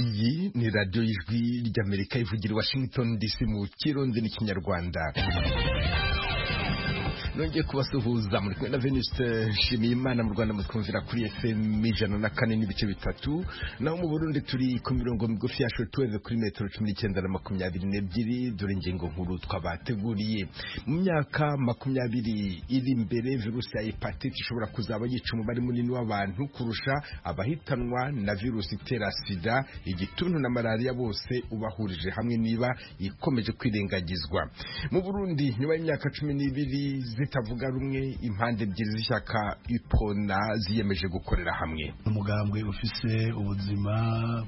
ni radiyo y'ijwi ry'amerika ivugira i washington dc mu kirundi n'ikinyarwanda nongeye kubasuhuza muri kumwe na veniste nshimiye imana mu rwanda mutwumvira kuri fm ijana na kane n'ibice bitatu naho mu burundi turi ku mirongo migufi ya shotuweve kuri metero cumi n'icyenda na makumyabiri n'ebyiri dore ingingo nkuru twabateguriye mu myaka makumyabiri iri imbere virusi ya hepatite ishobora kuzaba yica umubare munini w'abantu kurusha abahitanwa na virusi itera sida igituntu na malariya bose ubahurije hamwe niba ikomeje kwirengagizwa mu burundi nyuma y'imyaka cumi n'ibiri zitavuga rumwe impande ebyiri z'ishyaka ipona ziyemeje gukorera hamwe umugambwe ufise ubuzima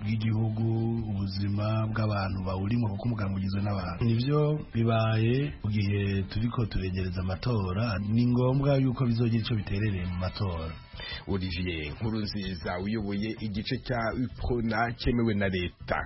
bw'igihugu ubuzima bw'abantu bawurimo kuko umugambwe ugizwe n'abantu nivyo bibaye mu gihe turiko turegereza amatora ni ngombwa yuko bizogira ico biterereye mu matora olivier nkurunziza uyoboye igice cya ipona cyemewe na leta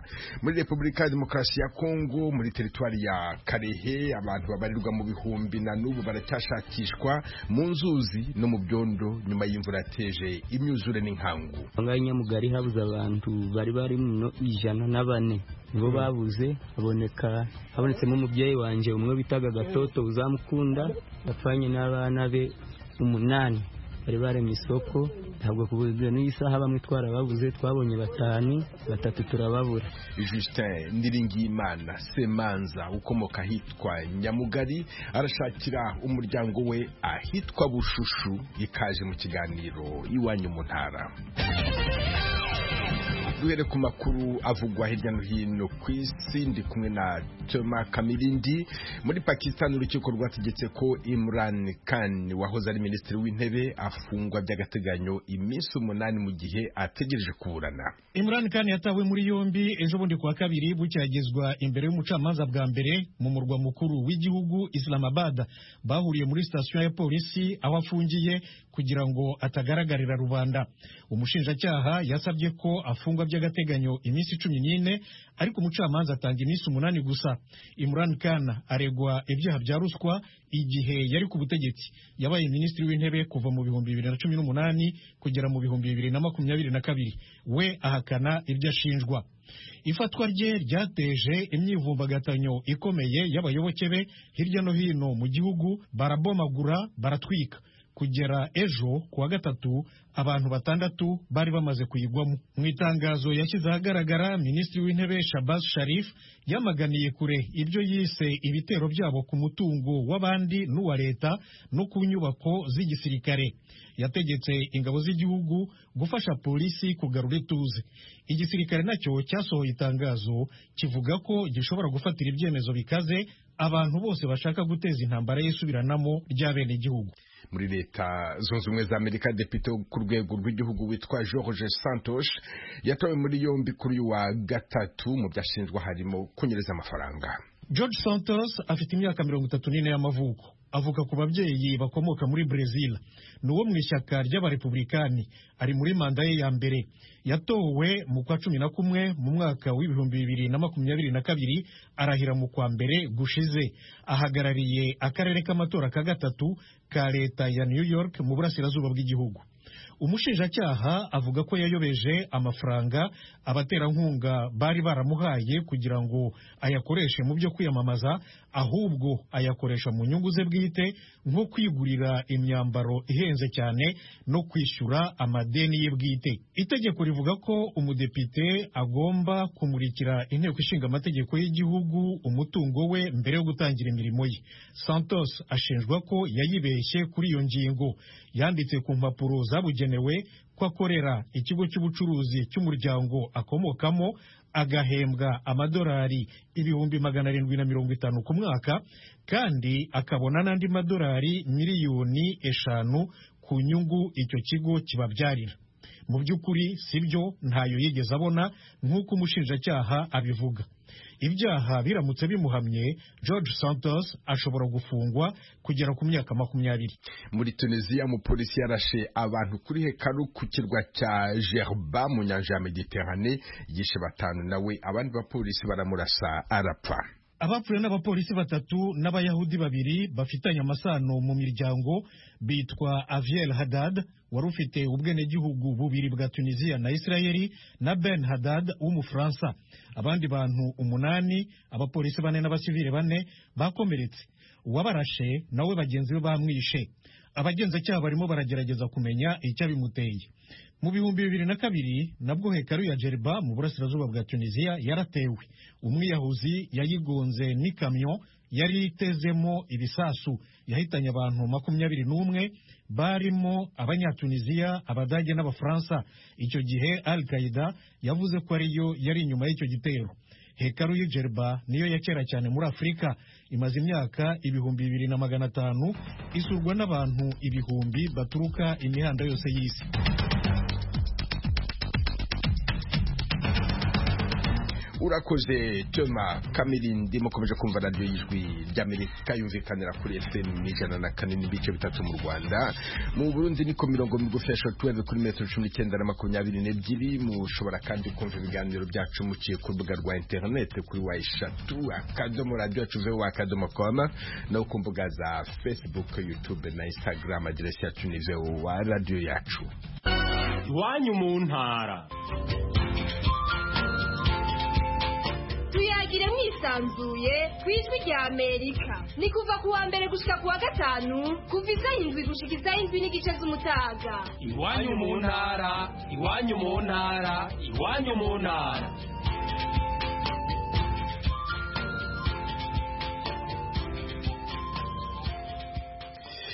muri repubulika ya demokarasi ya kongo muri teritwari ya karehe abantu babarirwa mu bihumbi na n'ubu baracyashakishwa mu nzuzi no mu byondo nyuma y'imvura yateje imyuzure n'inkangu ngaho nyamugari habuze abantu bari bari mu ijana na bane nibo babuze haboneka habonetsemo umubyeyi wanjye umwe bitaga gatoto uzamukunda yapfanye n'abana be umunani bari baremye isoko ntabwo kubuze n'iyi saha bamwe twarababuze twabonye batanu batatu turababura justin niringiyimana semanza ukomoka ahitwa nyamugari arashakira umuryango we ahitwa bushushu ikaje mu kiganiro iwanyu mu ntara duhere ku makuru avugwa hirya no hino ku isi ndi kumwe na Toma Kamirindi muri Pakistan urukiko rwategetse ko Imran Khan wahoze ari minisitiri w'intebe afungwa by'agateganyo iminsi umunani mu gihe ategereje kuburana Imran Khan yatawe muri yombi ejo bundi kuwa kabiri bucyagezwa imbere y'umucamanza bwa mbere mu murwa mukuru w'igihugu Islamabad bahuriye muri sitasiyo ya polisi aho afungiye kugira ngo atagaragarira rubanda umushinjacyaha yasabye ko afungwa by'agateganyo iminsi cumi n'ine ariko umucamanza atanga iminsi umunani gusa Imran Khan aregwa ibyaha bya ruswa igihe yari ku butegetsi yabaye minisitiri w'intebe kuva mu bihumbi bibiri na cumi n'umunani kugera mu bihumbi bibiri na makumyabiri na kabiri we ahakana ibyo ashinjwa ifatwa rye ryateje imyivumbagatanyo ikomeye y'abayoboke be hirya no hino mu gihugu barabomagura baratwika kugera ejo kuwa gatatu abantu batandatu bari bamaze kuyigwamo mu itangazo yashyize ahagaragara minisitiri w'intebe shabaz sharif yamaganiye kure ibyo yise ibitero byabo ku mutungo w'abandi n'uwa leta no ku nyubako z'igisirikare yategetse ingabo z'igihugu gufasha polisi kugarura ituze igisirikare nacyo cyasohoye itangazo kivuga ko gishobora gufatira ibyemezo bikaze abantu bose bashaka guteza intambara y'isubiranamo ry'abenegihugu muri leta zunze ubumwe za amerika depite ku rwego rw'igihugu witwa george santos yatawe muri yombi kuri uyu wa gatatu mu byashinjwa harimo kunyereza amafaranga george santos afite imyaka mirongo itatu n'ine y'amavuko avuka ku babyeyi bakomoka muri brezil ni uwo mu ishyaka ry'abarepublikani ari muri manda ye ya mbere yatowe mu kwa cumi na kumwe mu mwaka w'ibihumbi bibiri na makumyabiri na kabiri arahira mu kwa mbere gushize ahagarariye akarere k'amatora ka gatatu ka leta ya new york mu burasirazuba bw'igihugu umushinjacyaha avuga ko yayobeje amafaranga abaterankunga bari baramuhaye kugira ngo ayakoreshe mu byo kwiyamamaza ahubwo ayakoresha mu nyungu ze bwite nko kwigurira imyambaro ihenze cyane no kwishyura amadeni ye bwite itegeko rivuga ko umudepite agomba kumurikira inteko ishinga amategeko y'igihugu umutungo we mbere yo gutangira imirimo ye santos ashinjwa ko yayibeshye kuri iyo ngingo yanditse ku mpapuro zabugenewe ko akorera ikigo cy'ubucuruzi cy'umuryango akomokamo agahembwa amadolari ibihumbi magana arindwi na mirongo itanu ku mwaka kandi akabona n'andi madolari miliyoni eshanu ku nyungu icyo kigo kibabyarira mu by'ukuri si byo ntayo yigeze abona nk'uko umushinjacyaha abivuga ibyaha biramutse bimuhamye george santos ashobora gufungwa kugera ku myaka makumyabiri muri tunisiya umupolisi yarashe abantu kuri hekaru ku kirwa cya gerba mu nyanja ya mediterane yishe batanu nawe abandi bapolisi baramurasa arapfa abapfuye n'abapolisi batatu n'abayahudi babiri bafitanye amasano mu miryango bitwa aviel hadad wari ufite ubwenegihugu bubiri bwa tunisiya na isirayeli na ben hadad w'umufaransa abandi bantu umunani abapolisi bane n'abasivili bane bakomeretse uwabarashe nawe bagenzi be bamwishe abagenzacyaha barimo baragerageza kumenya icyabimuteye mu bihumbi bibiri na kabiri nabwo hekaru ya Jeriba mu burasirazuba bwa Tunisia yaratewe umwiyahuzi yayigonze n'ikamyo yari itezemo ibisasu yahitanye abantu makumyabiri n'umwe barimo abanyatunisiya abadage n'abafaransa icyo gihe al qaida yavuze ko ariyo yari inyuma y'icyo gitero hekaru y'i Jeriba niyo ya kera cyane muri afurika imaze imyaka ibihumbi bibiri na magana atanu isurwa n'abantu ibihumbi baturuka imihanda yose y'isi urakoze tema kamirindi mukomeje kumva radiyo y'ijwi ry'amerika yumvikanira kuri fm ijana na kane n'ibice bitatu mu rwanda mu burundi niko mirongo migufi ya shortwave kuri metero cumi n'icyenda na makumyabiri n'ebyiri mushobora kandi kumva ibiganiro byacu muciye ku rubuga rwa interinete kuri wa eshatu akadomo radiyo yacu vewa akadomo koma no ku mbuga za facebook youtube na instagram aderesi yacu ni vewa radiyo yacu iwanyu mu ntara tuyagire mwisanzuye ku ijwi rya amerika ni kuva ku wa mbere gushika ku wa gatanu kuva izay'indwi gushikizaho indwi n'igice z'umutaga iwanyu mu ntara iwanyu mu ntara iwanyu mu ntara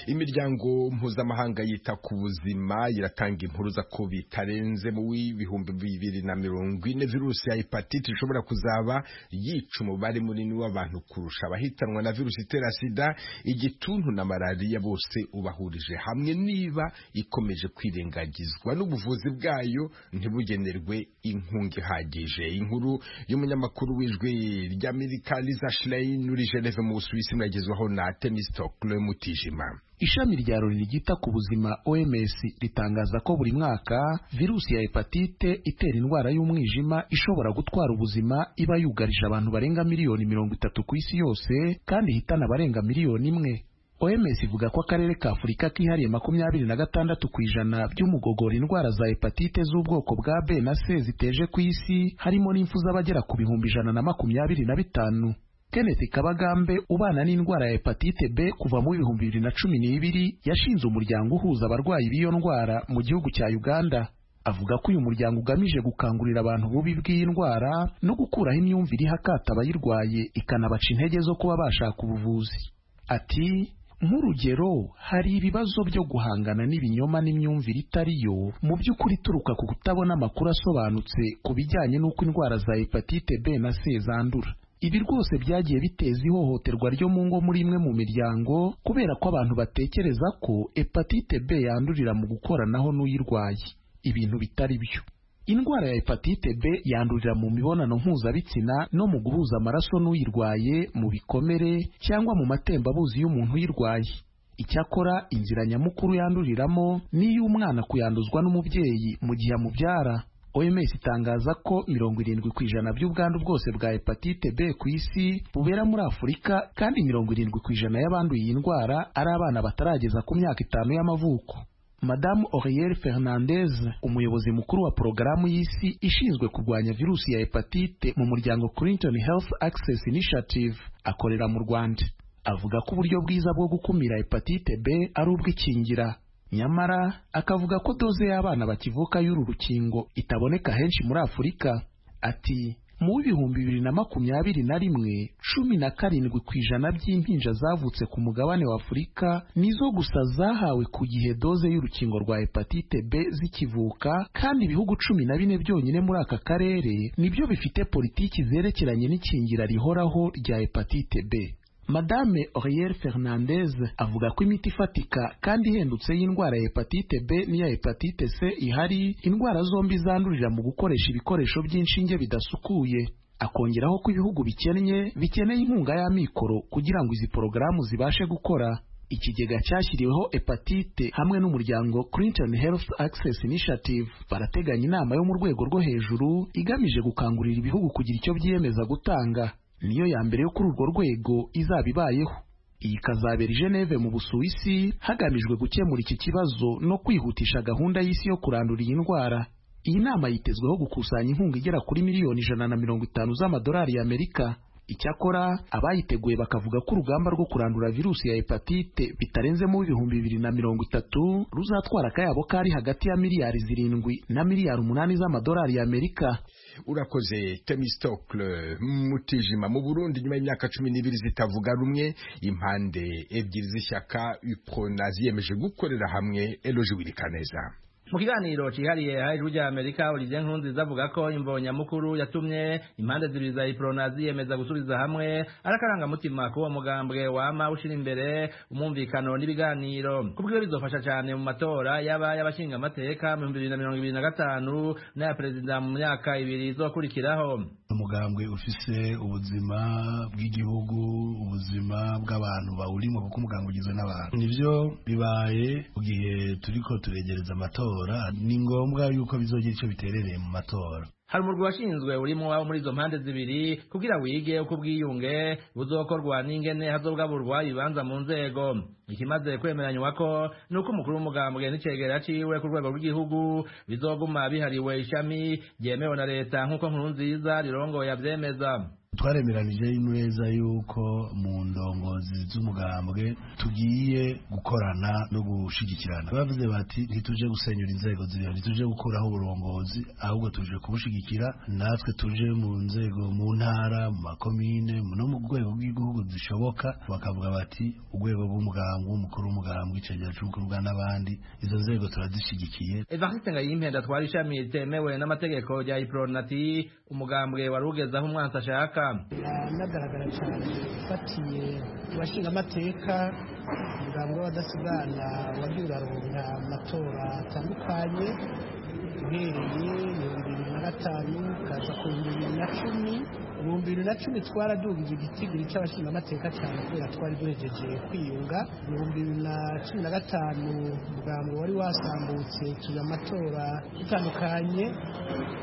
imiryango mpuzamahanga yita ku buzima iratanga impuruza ko bitarenze mu w'ibihumbi bibiri na mirongo ine virusi ya hepatite ishobora kuzaba yica umubare munini w'abantu kurusha abahitanwa na virusi itera sida igituntu na malariya bose ubahurije hamwe niba ikomeje kwirengagizwa n'ubuvuzi bwayo ntibugenerwe inkunga ihagije inkuru y'umunyamakuru w'ijwi ry'amerika liza shlein muri geneve mu busuwisi mwagezwaho na temistokle mutijima ishami rya loni ryita ku buzima oms ritangaza ko buri mwaka virusi ya hepatite itera indwara y'umwijima ishobora gutwara ubuzima iba yugarije abantu barenga miliyoni mirongo itatu ku isi yose kandi ihitana abarenga miliyoni imwe oms ivuga ko akarere ka afurika kihariye makumyabiri na gatandatu ku ijana by'umugogora indwara za hepatite z'ubwoko bwa b na c ziteje ku isi harimo n'impfu z'abagera ku bihumbi ijana na makumyabiri na bitanu Kenneth Kabagambe ubana n'indwara ya hepatite B kuva mu bihumbi bibiri na cumi n'ibiri yashinze umuryango uhuza abarwayi b'iyo ndwara mu gihugu cya Uganda avuga ko uyu muryango ugamije gukangurira abantu bubi bw'iyi ndwara no gukuraho imyumvire ihakata abayirwaye ikanabaca intege zo kuba bashaka ubuvuzi ati nk'urugero hari ibibazo byo guhangana n'ibinyoma n'imyumvire itari yo mu by'ukuri ituruka ku kutabona amakuru asobanutse ku bijyanye n'uko indwara za hepatite B na C zandura ibi rwose byagiye biteza ihohoterwa ryo mu ngo muri imwe mu miryango kubera ko abantu batekereza ko hepatite b yandurira mu gukoranaho n'uyirwaye ibintu bitari byo indwara ya hepatite b yandurira mu mibonano mpuzabitsina no mu guhuza amaraso n'uyirwaye mu bikomere cyangwa mu matembabuzi y'umuntu uyirwaye icyakora inzira nyamukuru yanduriramo ni iy'umwana kuyanduzwa n'umubyeyi mu gihe amubyara OMS itangaza ko mirongo irindwi ku ijana by'ubwandu bwose bwa hepatite B ku isi bubera muri Afurika kandi mirongo irindwi ku ijana y'abanduye iyi ndwara ari abana batarageza ku myaka itanu y'amavuko Madamu Auriel Fernandez umuyobozi mukuru wa porogaramu y'isi ishinzwe kurwanya virusi ya hepatite mu muryango Clinton Health Access Initiative akorera mu Rwanda avuga ko uburyo bwiza bwo gukumira hepatite B ari ubw'ikingira nyamara akavuga ko doze y'abana bakivuka y'uru rukingo itaboneka henshi muri afurika ati mu w'ibihumbi bibiri na makumyabiri na rimwe cumi na karindwi ku ijana by'impinja zavutse ku mugabane wa afurika nizo gusa zahawe ku gihe doze y'urukingo rwa hepatite b zikivuka kandi ibihugu cumi na bine byonyine muri aka karere nibyo bifite politiki zerekeranye n'ikingira rihoraho rya hepatite b madame Auriel Fernandez avuga ko imiti ifatika kandi ihendutse y'indwara ya hepatite B n'iya hepatite C ihari indwara zombi zandurira mu gukoresha ibikoresho by'inshinge bidasukuye akongeraho ko ibihugu bikennye bikeneye inkunga y'amikoro kugira ngo izi porogaramu zibashe gukora ikigega cyashyiriweho hepatite hamwe n'umuryango Clinton Health Access Initiative barateganya inama yo mu rwego rwo hejuru igamije gukangurira ibihugu kugira icyo byiyemeza gutanga niyo ya mbere yo kuri urwo rwego izaba ibayeho iyi ikazabera i Geneve mu Busuwisi hagamijwe gukemura iki kibazo no kwihutisha gahunda y'isi yo kurandura iyi ndwara iyi nama yitezweho gukusanya inkunga igera kuri miliyoni ijana na mirongo itanu z'amadolari y'amerika icyakora abayiteguye bakavuga ko urugamba rwo kurandura virusi ya hepatite bitarenzemo ibihumbi bibiri na mirongo itatu ruzatwara akayabo kari hagati ya miliyari zirindwi na miliyari umunani z'amadolari y'amerika urakoze temistokle mutijima mu burundi nyuma y'imyaka cumi n'ibiri zitavuga rumwe impande ebyiri z'ishyaka ipona ziyemeje gukorera hamwe eloje wirikaneza mu kiganiro cyihariye hari ijwi rya amerika olivier nkurunziza avuga ko imbonyamukuru yatumye impande zibiri za iprona ziyemeza gusubiza hamwe ari akarangamutima k'uwo mugambwe wama ushyira imbere umwumvikano n'ibiganiro ku bwiwe bizofasha cyane mu matora yaba y'abashingamateka mu bihumbi bibiri na mirongo ibiri na gatanu n'aya perezida mu myaka ibiri izokurikiraho umugambwe ufise ubuzima bw'igihugu ubuzima bw'abantu bawurimo kuko umugambwe ugizwe n'abantu nivyo bibaye mu gihe turiko turegereza amatora ni ngombwa yuko bizogira ico biterereye mu matora hari umurwi washinzwe urimo wabo muri izo mpande zibiri kugira wige uko ubwiyunge buzokorwa n'ingene hazogaburwa ibibanza mu nzego ikimaze kwemeranywa ko ni uko umukuru w'umugambwe n'icegera ciwe ku rwego rw'igihugu bizoguma bihariwe ishami ryemewe na leta nk'uko nkuru nziza rirongoye avyemeza twaremeranije neza yuko mu ndongozi z'umugambwe tugiye gukorana no gushigikirana bavuze bati ntituje gusenyura inzego ziriho ntituje gukuraho uburongozi ahubwo tuje kubushigikira natwe tuje mu nzego mu ntara mu makomine no mu rwego rw'igihugu zishoboka bakavuga bati urwego rw'umugambwe umukuru w'umugambwe icegera cy'ubukorwa n'abandi izo nzego turazishyigikiye evariste ngayimpenda twari ishami ritemewe n'amategeko rya iporonati umugambwe wari ugezaho umwansi ashaka binagaragara cyane ufatiye abashingamateka umugambwe w'abadasigana wagiye uraronka amatora atandukanye uhereye mirongo ibiri na gatanu ukaza ku bihumbi bibiri na cumi ibihumbi bibiri na cumi twaradumbye igitigiri cy'abashingamateka cyane kubera twari duhejeje kwiyunga ibihumbi bibiri na cumi na gatanu umugambo wari wasambutse tuya amatora atandukanye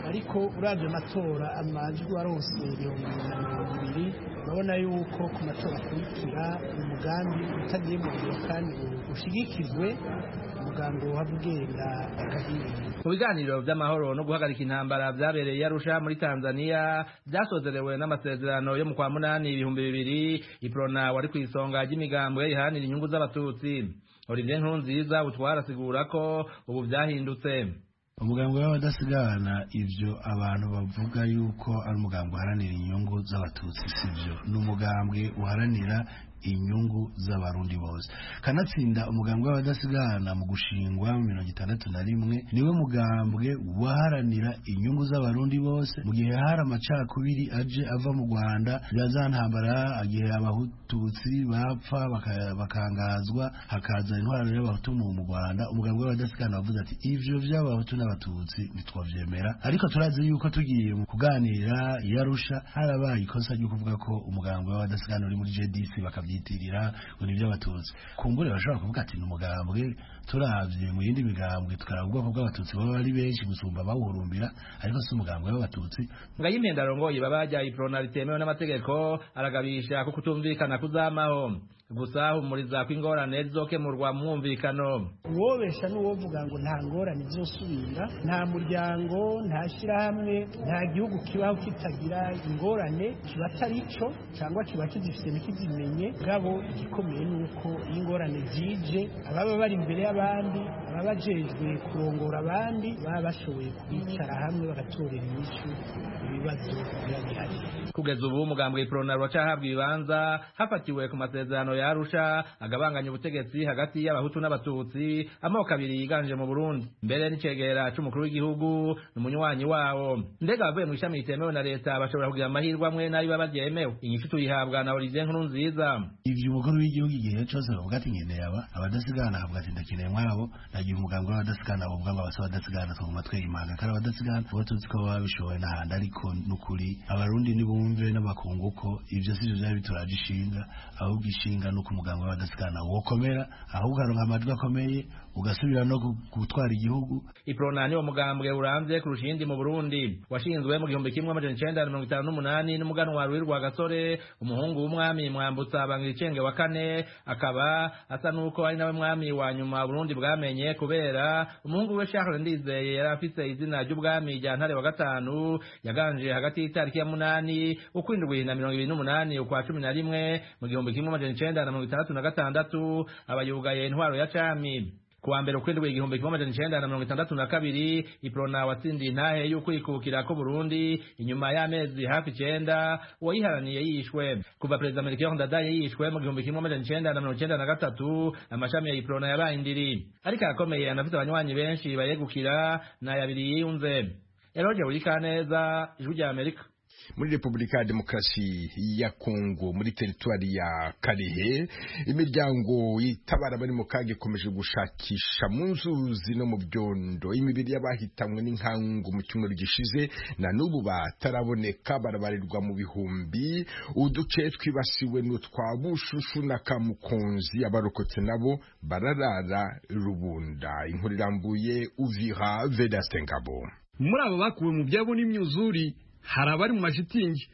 ariko urabye amatora amajwi warose ibihumbi bibiri na mirongo ibiri urabona yuko ku matora akurikira umugambi utagiye mu gihe kandi ushigikijwe umugambi wabwenda akagirira mu biganiro by'amahoro no guhagarika intambara byabereye arusha muri tanzania byasozerewe n'amasezerano yo mu kwa munani ibihumbi bibiri iprona wari ku isonga ry'imigambwe iharanira inyungu z'abatutsi olivier nkurunziza butwarasigura ko ubu byahindutse umugambi w'abadasigana ibyo abantu bavuga yuko ari umugambi uharanira inyungu z'abatutsi sibyo ni umugambi uharanira inyungu z'abarundi bose kanatsinda umugambi w'abadasigana mu gushingwa mu mirongo itandatu na rimwe niwe mugambwe waharanira inyungu z'abarundi bose mu gihe hari amacakubiri aje ava mu rwanda ntambara igihe abatutsi bapfa baka- bakangazwa hakaza intwaro y'abahutu mu mu rwanda umugambi w'abadasigana wavuze ati ivyo vy'abahutu n'abatutsi ntitwavyemera ariko turazi yuko tugiye mu kuganira yarusha harabaye ikosa ryo kuvuga ko umugambi w'abadasigana uri muri jdc bakavye babyitirira ngo ni iby'abatutsi kumbure bashobora kuvuga ati ni umugambwe turabye mu yindi migambwe tukaraba ubwoko bw'abatutsi baba ari benshi gusumba abawurumbira ariko si umugambwe w'abatutsi ngayimpenda arongoye babajya iprona ritemewe n'amategeko aragabisha ko kutumvikana kuzamaho gusa humuriza ko ingorane zizokemurwa mu mwumvikano uwobesha n'uwovuga ngo nta ngorane izosubira nta muryango nta shyirahamwe nta gihugu kibaho kitagira ingorane kiba atari cyo cyangwa kiba kizifite ntikizimenye bwabo igikomeye ni uko iyo ingorane zije ababa bari imbere y'abandi ababa bajejwe kurongora abandi baba bashoboye kwicara hamwe bagatorera inyishu ibibazo biba bihari kugeza ubu umugambwe iprona ruracahabwa ibibanza hafatiwe ku masezerano ya arusha agabanganya ubutegetsi hagati y'abahutu n'abatutsi amoko abiri yiganje mu burundi mbere n'icegera c'umukuru w'igihugu n'umunywanyi wawo mbega abavuye mu ishami ritemewe na leta bashobora kugira amahirwe amwe n'ayo baba baryemewe inyishu tuyihabwa na olivier nkuru nziza ivyo umukuru w'igihugu igihe cose bavuga ati nkeneye aba abadasigana akavuga ati ndakeneye mwabo nagiye umugambwe w'abadasigana bavuga ngo abasa abadasigana twaguma twiyimanga kandi abadasigana uba tuzi ko baba babishoboye n'ahandi ariko n'ukuri abarundi nibumve n'abakungu ko ivyo sivyo vyari bituraje ishinga ahubwo ishinga ni uko umugambwe w'abadasigana wokomera ahubwo aronka amajwi akomeye ugasubira no gu- gutwara igihugu iprona niwo mugambwe urambye kurusha iyindi mu burundi washinzwe mu gihumbi kimwe amajana icenda na mirongo itanu n'umunani n'umuganwa wa rwirwa gasore umuhungu w'umwami mwambutsa bangiricenge wa kane akaba asa n'uko ari nawe mwami wa nyuma burundi bwamenye kubera umuhungu we charles ndizeye yari afise izina ry'ubwami rya ntare wa gatanu yaganje hagati y'itariki ya munani ukwindwi na mirongo ibiri n'umunani ukwa cumi na rimwe mu gihumbi kimwe amajana icenda na mirongo itandatu na gatandatu aba yugaye intwaro ya cami kuwa mbere ukwindwi igihumbi kimwe amajana icenda na mirongo itandatu na kabiri iprona watsindiye intahe y'ukwikukira ko burundi inyuma y'amezi hafi icenda uwayiharaniye yishwe kuva perezida melchior ndadaye yishwe mu gihumbi kimwe amajana icenda na mirongo icenda na gatatu amashami ya iprona yabaye indiri ariko akomeye anafite abanywanyi benshi bayegukira n'ayabiri yiyunze eroge burikaneza ijwi rya amerika muri repubulika ya demokarasi ya kongo muri teritwari ya karehe imiryango itabara abari mu kaga ikomeje gushakisha mu nzuzi no mu byondo imibiri y'abahitanywe n'inkangu mu cyumweru gishize na n'ubu bataraboneka barabarirwa mu bihumbi uduce twibasiwe ni utwa bushushu na kamukonzi abarokotse nabo bararara rubunda inkuru irambuye uvira vedaste ngabo muri abo bakuwe mu byabo n'imyuzuri hari abari mu mashitingi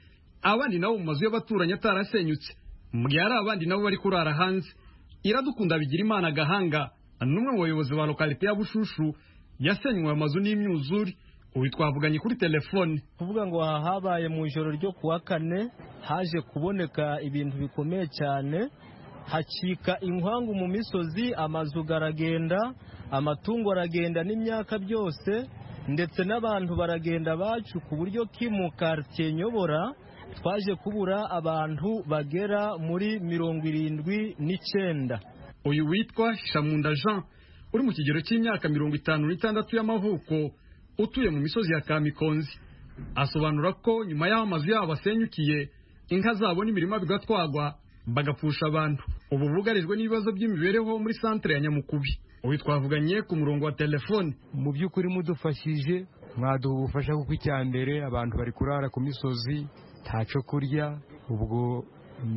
abandi nabo mu mazu y'abaturanyi atarasenyutse mu gihe hari abandi nabo bari kurara hanze iradukunda bigira imana agahanga n'umwe mu bayobozi ba lokalite ya bushushu yasenywe ayo mazu n'imyuzuri ubu twavuganye kuri telefone kuvuga ngo aha habaye mu ijoro ryo ku wa kane haje kuboneka ibintu bikomeye cyane hacika inkwangu mu misozi amazu aragenda amatungo aragenda n'imyaka byose ndetse n'abantu baragenda bacu ku buryo kimu karitsiye nyobora twaje kubura abantu bagera muri mirongo irindwi n'icyenda uyu witwa shamunda jean uri mu kigero cy'imyaka mirongo itanu n'itandatu y'amavuko utuye mu misozi ya kamikonzi asobanura ko nyuma y'aho amazu yabo asenyukiye inka zabo n'imirima bigatwagwa bagapfusha abantu ubu bugarijwe n'ibibazo by'imibereho muri santere ya nyamukubi uyu twavuganye ku murongo wa telefone mu by'ukuri mudufashije mwaduha ubufasha kuko icya mbere abantu bari kurara ku misozi ntacyo kurya ubwo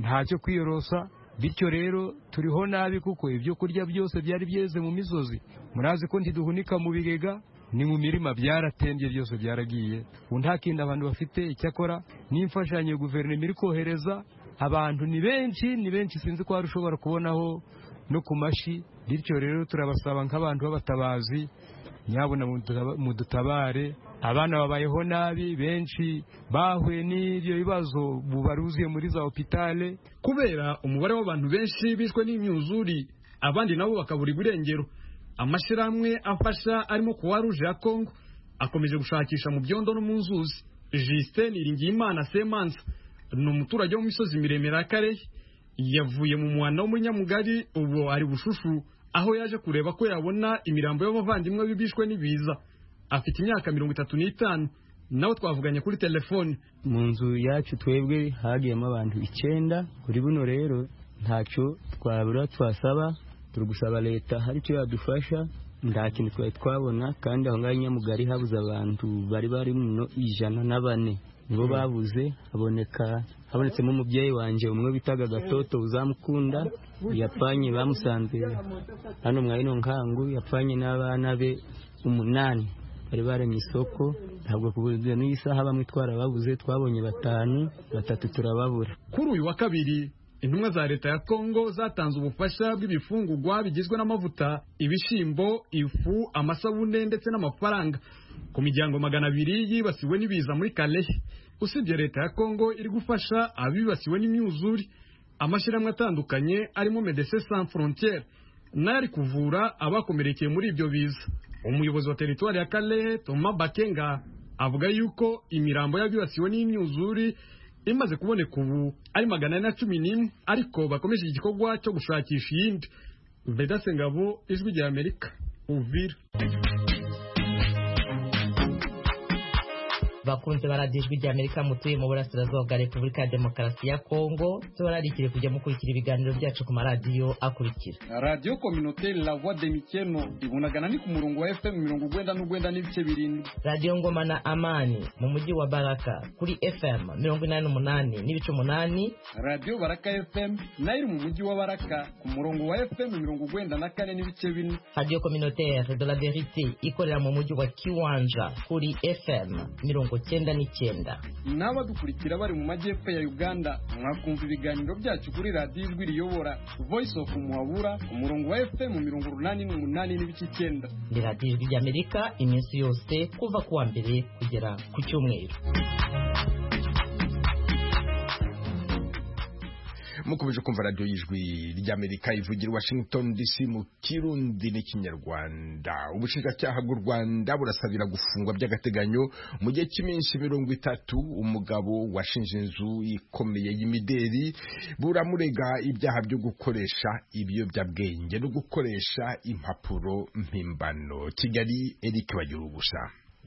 ntacyo kwiyorosa bityo rero turiho nabi kuko ibyo kurya byose byari byeze mu misozi murazi ko ntiduhunika mu bigega ni mu mirima byaratembye byose byaragiye ubu nta kindi abantu bafite icyakora n'imfashanyo ya guverinoma iri kohereza abantu ni benshi ni benshi sinzi ko hari ushobora kubonaho no ku mashi bityo rero turabasaba nk'abantu b'abatabazi nyabuna mudutaba- mudutabare abana babayeho nabi benshi bahuye n'ibyo bibazo ubu baruzuye muri za hopitale kubera umubare w'abantu benshi bishwe n'imyuzuri abandi nabo bakabura iburengero amashyirahamwe afasha arimo kuwa ruje ya kongo akomeje gushakisha mu byondo no mu nzuzi justin iringiyimana semanza ni umuturage wo mu misozi miremire ya karehe yavuye mu muhanda wo muri nyamugari ubu ari bushushu aho yaje kureba ko yabona imirambo y'abavandimwe be bishwe n'ibiza afite imyaka mirongo itatu n'itanu nawe twavuganye kuri telefone mu nzu yacu twebwe hagiyemo abantu icyenda kuri buno rero ntacyo twabura twasaba turi gusaba leta hari icyo yadufasha nta kintu twari twabona kandi aho ngaho i nyamugari habuze abantu bari bari muno ijana na bane nibo babuze haboneka habonetsemo umubyeyi wanjye umwe bitaga gatoto uzamukunda yapfanye bamusanze hano mwa ino nkangu yapfanye n'abana be umunani bari baremye isoko ntabwo kubuze n'isaha bamwe twarababuze twabonye batanu batatu turababura Kuri uyu wa kabiri intumwa za leta ya Kongo zatanze ubufasha bw'ibifungurwa bigizwe n'amavuta, ibishimbo, ifu, amasabune ndetse n'amafaranga ku miryango magana abiri yibasiwe n'ibiza muri Kalehe. Usibye leta ya Kongo iri gufasha abibasiwe n'imyuzure, amashyirahamwe atandukanye arimo Medecins Sans Frontieres nayo ari kuvura abakomerekeye muri ibyo biza. Umuyobozi wa teritwari ya Kalehe Thomas Bakenga avuga yuko imirambo y'abibasiwe n'imyuzure imaze kuboneka ubu ari magana ane na cumi n'imwe ariko bakomeje igikorwa cyo gushakisha iyindi vedase ngabo ijwi rya amerika uvira bakunze baradiyo ijwi ry'amerika mutuye mu burasirazuba bwa repubulika ya demokarasi ya kongo tubararikire kujya mukurikira ibiganiro byacu ku maradiyo akurikira radiyo kominoteri la voix de mikeno ibonagana ni ku murongo wa fm mirongo urwenda n'urwenda n'ibice birindwi radiyo ngoma na amani mu mujyi wa baraka kuri fm mirongo inani n'umunani n'ibice umunani radiyo baraka fm nayo iri mu mujyi wa baraka ku murongo wa fm mirongo urwenda na kane n'ibice bine radiyo kominoteri de la verite ikorera mu mujyi wa kiwanja kuri fm mirongo cyenda n'icyenda n'abadukurikira bari mu majyepfo ya uganda mwakumva ibiganiro byacu kuri radiyo ijwi riyobora voice of muhabura ku murongo wa fm mirongo urunani n'umunani n'ibice icyenda ni radiyo ijwi ry'amerika iminsi yose kuva ku wa mbere kugera ku cyumweru mukomeje kumva radiyo y'ijwi ry'amerika ivugira washington dc mu kirundi n'ikinyarwanda ubushinjacyaha bw'u rwanda burasabira gufungwa by'agateganyo mu gihe cy'iminsi mirongo itatu umugabo washinze inzu ikomeye y'imideri buramurega ibyaha byo gukoresha ibiyobyabwenge no gukoresha impapuro mpimbano kigali eric bagira ubusa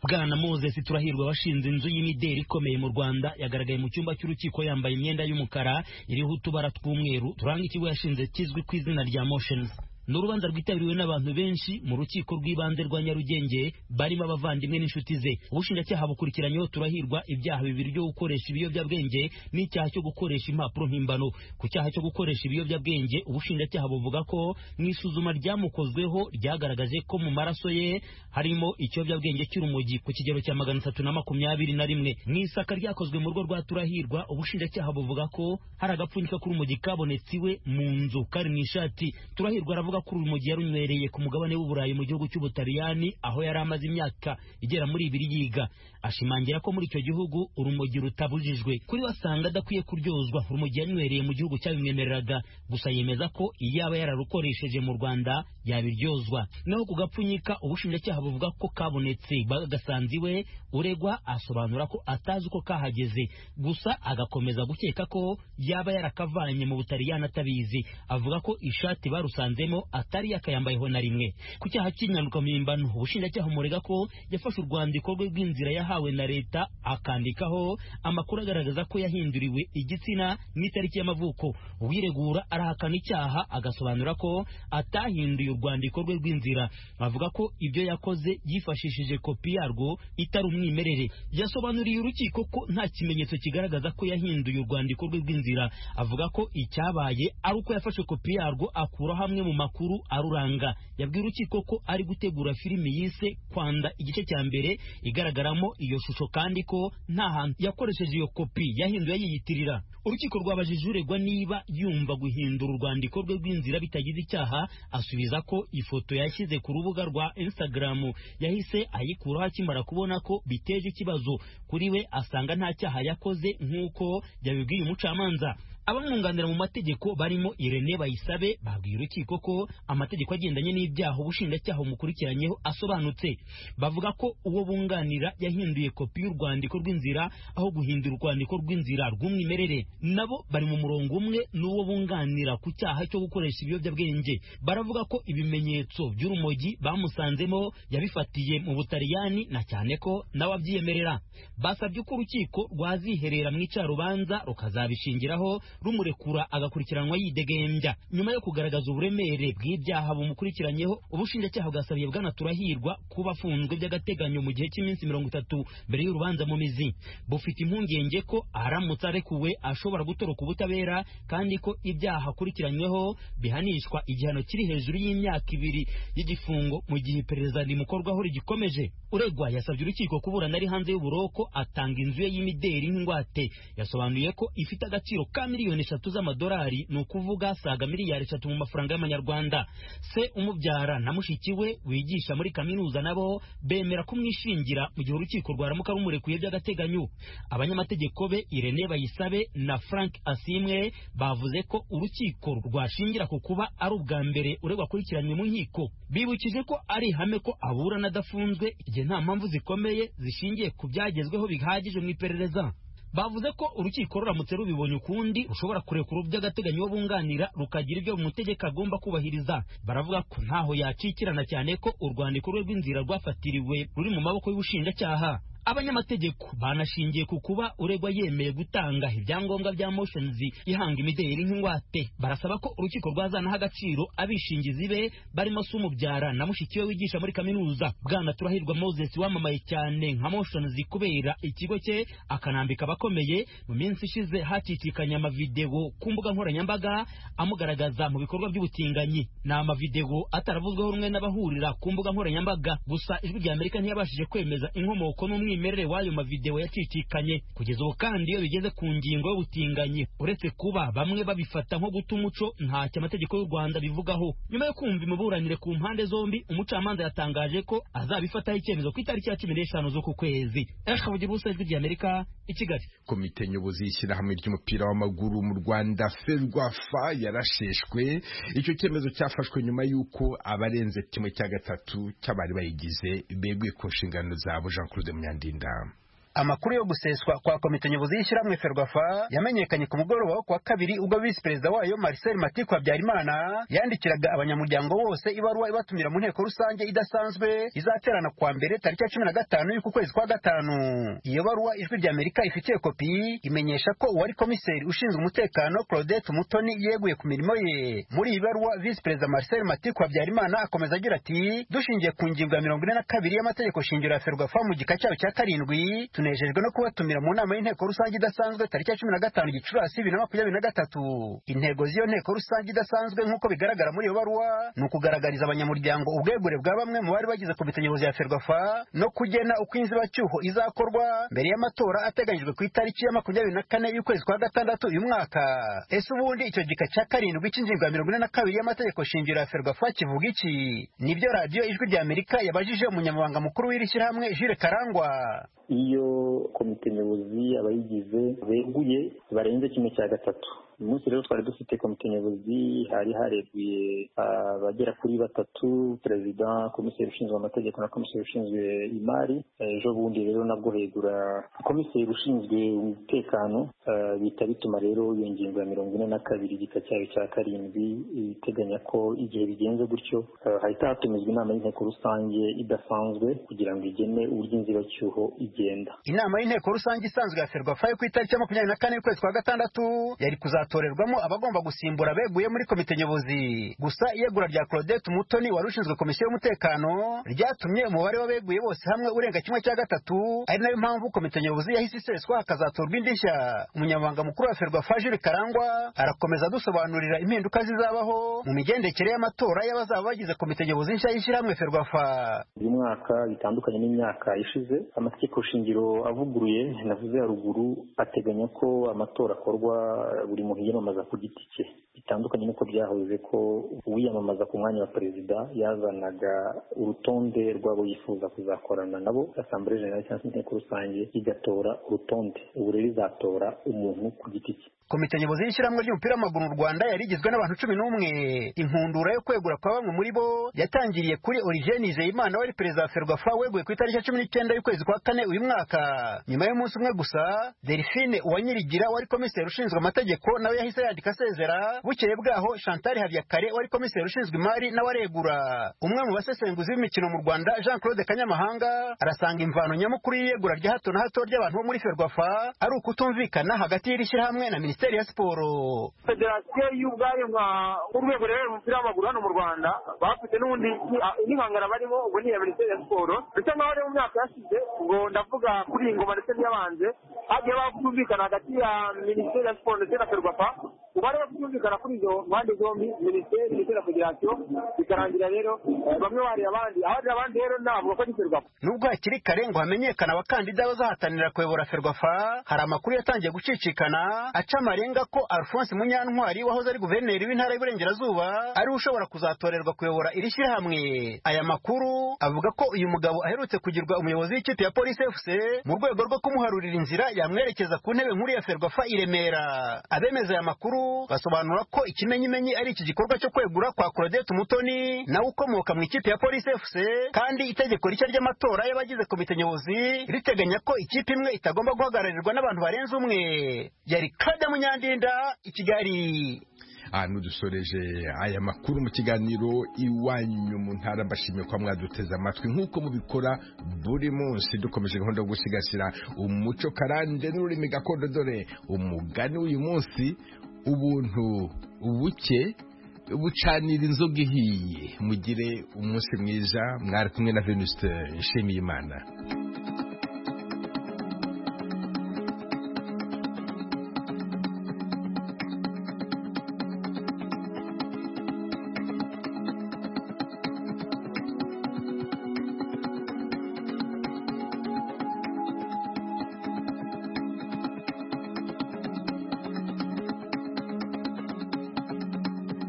bwana moses turahirwa washinze inzu y'imideli ikomeye mu rwanda yagaragaye mu cyumba cy'urukiko yambaye imyenda y'umukara iriho utubara tw'umweru turanga ikigo yashinze kizwi ku izina rya motions ni urubanza rwitabiriwe n'abantu benshi mu rukiko rw'ibanze rwa nyarugenge barimo abavandimwe n'inshuti ze ubushinjacyaha bukurikiranyeho turahirwa ibyaha bibiri byo gukoresha ibiyobyabwenge n'icyaha cyo gukoresha impapuro mpimbano ku cyaha cyo gukoresha ibiyobyabwenge ubushinjacyaha buvuga ko mu isuzuma ryamukozweho ryagaragaje ko mu maraso ye harimo ikiyobyabwenge cy'urumogi ku kigero cya magana atatu na makumyabiri na rimwe mu isaka ryakozwe mu rugo rwa turahirwa ubushinjacyaha buvuga ko hari agapfunyika k'urumogi kabonetse iwe mu nzu kari mu ishati turahirwa aravuga ko urumogi yarunywereye ku mugabane w'uburayi mu gihugu cy'ubutaliyani aho yari amaze imyaka igera muri ibiri yiga ashimangira ko muri icyo gihugu urumogi rutabujijwe kuri we asanga adakwiye kuryozwa urumogi yanywereye mu gihugu cyabimwemereraga gusa yemeza ko iyo yaba yararukoresheje mu rwanda yabiryozwa naho ku gapfunyika ubushinjacyaha buvuga ko kabonetse bagasanze iwe uregwa asobanura ko atazi uko kahageze gusa agakomeza gukeka ko yaba yarakavanye mu butaliyani atabizi avuga ko ishati barusanzemo atari yakayambayeho na rimwe ku cyaha cy'inyanuka mpimbano ubushinjacyaha umurega ko yafashe urwandiko rwe rw'inzira yahawe na leta akandikaho amakuru agaragaza ko yahinduriwe igitsina n'itariki y'amavuko uwiregura arahakana icyaha agasobanura ko atahinduye urwandiko rwe rw'inzira avuga ko ibyo yakoze yifashishije kopi yarwo itari umwimerere yasobanuriye urukiko ko nta kimenyetso kigaragaza ko yahinduye urwandiko rwe rw'inzira avuga ko icyabaye ari uko yafashe kopi yarwo akuraho amwe mu makuru makuru aruranga yabwiye urukiko ko ari gutegura filimi yise kwanda igice cya mbere igaragaramo iyo shusho kandi ko nta hantu yakoresheje iyo kopi yahinduye yiyitirira urukiko rwabajije uregwa niba yumva guhindura urwandiko rwe rw'inzira bitagize icyaha asubiza ko ifoto yashyize ku rubuga rwa instagram yahise ayikuraho akimara kubona ko biteje ikibazo kuri we asanga nta cyaha yakoze nk'uko yabibwiye umucamanza abamwunganira mu mategeko barimo Irene Bayisabe babwiye urukiko ko amategeko agendanye n'ibyaha ubushinjacyaha bumukurikiranyeho asobanutse bavuga ko uwo bunganira yahinduye kopi y'urwandiko rw'inzira aho guhindura urwandiko rw'inzira rw'umwimerere nabo bari mu murongo umwe n'uwo bunganira ku cyaha cyo gukoresha ibiyobyabwenge baravuga ko ibimenyetso by'urumogi bamusanzemo yabifatiye mu butaliyani na cyane ko nawe abyiyemerera basabye ko urukiko rwaziherera mu icarubanza rukazabishingiraho rumurekura agakurikiranwa yidegembya nyuma yo kugaragaza uburemere bw'ibyaha bumukurikiranyeho ubushinjacyaha bwasabiye bwana turahirwa kuba afunzwe by'agateganyo mu gihe cy'iminsi mirongo itatu mbere y'urubanza mu mizi bufite impungenge ko aramutse arekuwe ashobora gutoroka ubutabera kandi ko ibyaha akurikiranyweho bihanishwa igihano kiri hejuru y'imyaka ibiri y'igifungo mu gihe iperereza rimukorwaho rigikomeje uregwa yasabye urukiko kuburana ari hanze y'uburoko atanga inzu ye y'imideri nk'ingwate yasobanuye ko ifite agaciro ka miliyoni miliyoni eshatu z'amadolari ni ukuvuga saga miliyari eshatu mu mafaranga y'amanyarwanda se umubyara na mushiki we wigisha muri kaminuza nabo bemera kumwishingira mu gihe urukiko rwaramuka rumurekuye by'agateganyo abanyamategeko be irene bayisabe na frank asimwe bavuze ko urukiko rwashingira ku kuba ari ubwa mbere uregwa akurikiranywe mu nkiko bibukije ko ari ihame ko aburana adafunzwe igihe nta mpamvu zikomeye zishingiye ku byagezweho bihagije mu iperereza bavuze ko urukiko ruramutse rubibonye ukundi rushobora kurekura by'agateganyo bunganira rukagira ibyo umutegeka agomba kubahiriza baravuga ko ntaho yacikirana cyane ko urwandiko rwe rw'inzira rwafatiriwe ruri mu maboko y'ubushinjacyaha abanyamategeko banashingiye ku kuba uregwa yemeye gutanga ibyangombwa bya motions ihanga imideli nk'ingwate barasaba ko urukiko rwazanaho agaciro abishingizi be barimo sumubyara na mushiki we wigisha muri kaminuza bwana turahirwa moses wamamaye cyane nka motions kubera ikigo cye akanambika abakomeye mu minsi ishize hacitikanye amavideo ku mbuga nkoranyambaga amugaragaza mu bikorwa by'ubutinganyi ni amavideo ataravuzweho rumwe n'abahurira ku mbuga nkoranyambaga gusa ijwi rya amerika ntiyabashije kwemeza inkomoko n'umwimerere umwimerere w'ayo mavideo yacicikanye kugeza ubu kandi iyo bigeze ku ngingo y'ubutinganyi uretse kuba bamwe babifata nko guta umuco ntacyo amategeko y'u rwanda bivugaho nyuma yo kumva imiburanire ku mpande zombi umucamanza yatangaje ko azabifataho icyemezo ku itariki ya cumi n'eshanu z'uku kwezi eric kabugibusa ijwi ry'amerika i kigali komite nyobozi y'ishyirahamwe ry'umupira w'amaguru mu rwanda ferwafa yarasheshwe icyo cyemezo cyafashwe nyuma y'uko abarenze kimwe cya gatatu cy'abari bayigize beguye ku nshingano zabo jean claude munyandinda Linda. amakuru yo guseswa kwa komite nyobozi y'ishyirahamwe ferwafa yamenyekanye ku mugoroba wo kuwa kabiri ubwo visi perezida wayo marcel matiku habyarimana yandikiraga abanyamuryango bose ibaruwa ibatumira mu nteko rusange idasanzwe izaterana kuwa mbere tariki ya cumi na gatanu y'uku kwezi kwa gatanu iyo baruwa ijwi rya amerika ifitiye kopi imenyesha ko uwari komiseri ushinzwe umutekano claudette mutoni yeguye ku mirimo ye muri iyi baruwa visi perezida marcel matiku habyarimana akomeza agira ati dushingiye ku ngingo ya mirongo ine na kabiri y'amategeko shingiro ya ferwafa mu gika cyayo cya karindwi tunejejwe no kubatumira mu nama y'inteko rusange idasanzwe tariki ya cumi na gatanu gicurasi bibiri na makumyabiri na gatatu intego z'iyo nteko rusange idasanzwe nk'uko bigaragara muri iyo baruwa ni ukugaragariza abanyamuryango ubwegure bwa bamwe mu bari bagize komite nyobozi ya ferwafa no kugena uko inzibacyuho izakorwa mbere y'amatora ateganyijwe ku itariki ya makumyabiri na kane y'ukwezi kwa gatandatu uyu mwaka ese ubundi icyo gika cya karindwi cy'ingingo ya mirongo ine na kabiri y'amategeko shingiro ya ferwafa kivuga iki nibyo radiyo ijwi rya amerika yabajije umunyamabanga mukuru w'iri shyirahamwe jire karangwa iyo komite nyobozi abayigize beguye barenze kimwe cya gatatu uyu munsi rero twari dufite komite nyobozi hari hareguye abagera kuri batatu perezida komiseri ushinzwe amategeko na komiseri ushinzwe imari ejo bundi rero nabwo hegura komiseri ushinzwe umutekano bita bituma rero iyo ngingo ya mirongo ine na kabiri igika cyayo cya karindwi iteganya ko igihe bigenze gutyo hahita hatumizwa inama y'inteko rusange idasanzwe kugira ngo igene uburyo inzibacyuho igenda inama y'inteko rusange isanzwe ya ferwafa yo ku itariki ya makumyabiri na kane y'ukwezi kwa gatandatu yari kuzatuma hatorerwamo abagomba gusimbura abeguye muri komite nyobozi gusa iyegura rya claudette umutoni wari ushinzwe komisiyo y'umutekano ryatumye umubare w'abeguye bose hamwe urenga kimwe cya gatatu ari nayo mpamvu komite nyobozi yahise iseswa hakazatorwa indi nshya umunyamabanga mukuru wa ferwafa jiri karangwa arakomeza adusobanurira impinduka zizabaho mu migendekere y'amatora y'abazaba bagize komite nyobozi nshya y'ishyirahamwe ferwafa uyu mwaka bitandukanye n'imyaka ishize amategeko shingiro avuguruye navuze haruguru ateganya ko amatora akorwa buri muntu yiyamamaza ku giti cye bitandukanye n'uko byahoze ko uwiyamamaza ku mwanya wa perezida yazanaga urutonde rw'abo yifuza kuzakorana nabo asambure generale cyangwa se inteko rusange igatora urutonde ubu rero izatora umuntu ku giti cye komite nyobozi y'ishyirahamwe ry'umupira w'amaguru mu rwanda yari igizwe n'abantu cumi n'umwe inkundura yo kwegura kwa bamwe muri bo yatangiriye kuri origene nizeyimana wari perezida wa ferwafa weguye ku itariki ya cumi n'icyenda y'ukwezi kwa kane uyu mwaka nyuma y'umunsi umwe gusa delphine uwanyirigira wari komiseri ushinzwe amategeko nawe yahise yandika asezera bukeye bwaho chantal habiyakare wari komiseri ushinzwe imari nawe aregura umwe mu basesenguzi b'imikino mu rwanda jean claude kanyamahanga arasanga imvano nyamukuru y'iyegura rya hato na hato ry'abantu bo muri ferwafa ari ukutumvikana hagati y'iri shyirahamwe na minisitiri minisiteri ya siporo federasiyo y'ubwayo nka urwego rero umupira w'amaguru hano mu rwanda bafite n'ubundi n'ihangana barimo ubwo ni iya minisiteri ya siporo bisa nkaho rero mu myaka yashize ubwo ndavuga kuri iyi ngoma ndetse n'iyabanze hagiye bakumvikana hagati ya minisiteri ya siporo ndetse na ferwafa ubu bari bakumvikana kuri izo mpande zombi minisiteri ndetse na federasiyo bikarangira rero bamwe bari abandi abandi abandi rero navuga ko ari ferwafa nubwo hakiri kare ngo hamenyekane abakandida bazahatanira kuyobora ferwafa hari amakuru yatangiye gucicikana acama amarenga ko Alphonse Munyantwari wahoze ari guverineri w'intara y'Iburengerazuba ari ushobora kuzatorerwa kuyobora iri shyirahamwe aya makuru avuga ko uyu mugabo aherutse kugirwa umuyobozi w'ikipe ya Police FC mu rwego rwo kumuharurira inzira yamwerekeza ku ntebe nkuru ya Ferwafa i Remera abemeza aya makuru basobanura ko ikimenyimenyi ari iki gikorwa cyo kwegura kwa Claudette Mutoni nawe ukomoka mu ikipe ya Police FC kandi itegeko rishya ry'amatora y'abagize komite nyobozi riteganya ko ikipe imwe itagomba guhagararirwa n'abantu barenze umwe yari kadamu nyandinda i kigali n'udusoreje aya makuru mu kiganiro iwanyu mu ntara mbashimiye kuba mwaduteze amatwi nk'uko mubikora buri munsi dukomeje gahunda yo gusigasira umuco karande n'ururimi gakondo dore umugani w'uyu munsi ubuntu ubuke bucanira inzoga ihiye mugire umunsi mwiza mwari kumwe na venuste nshimiyimana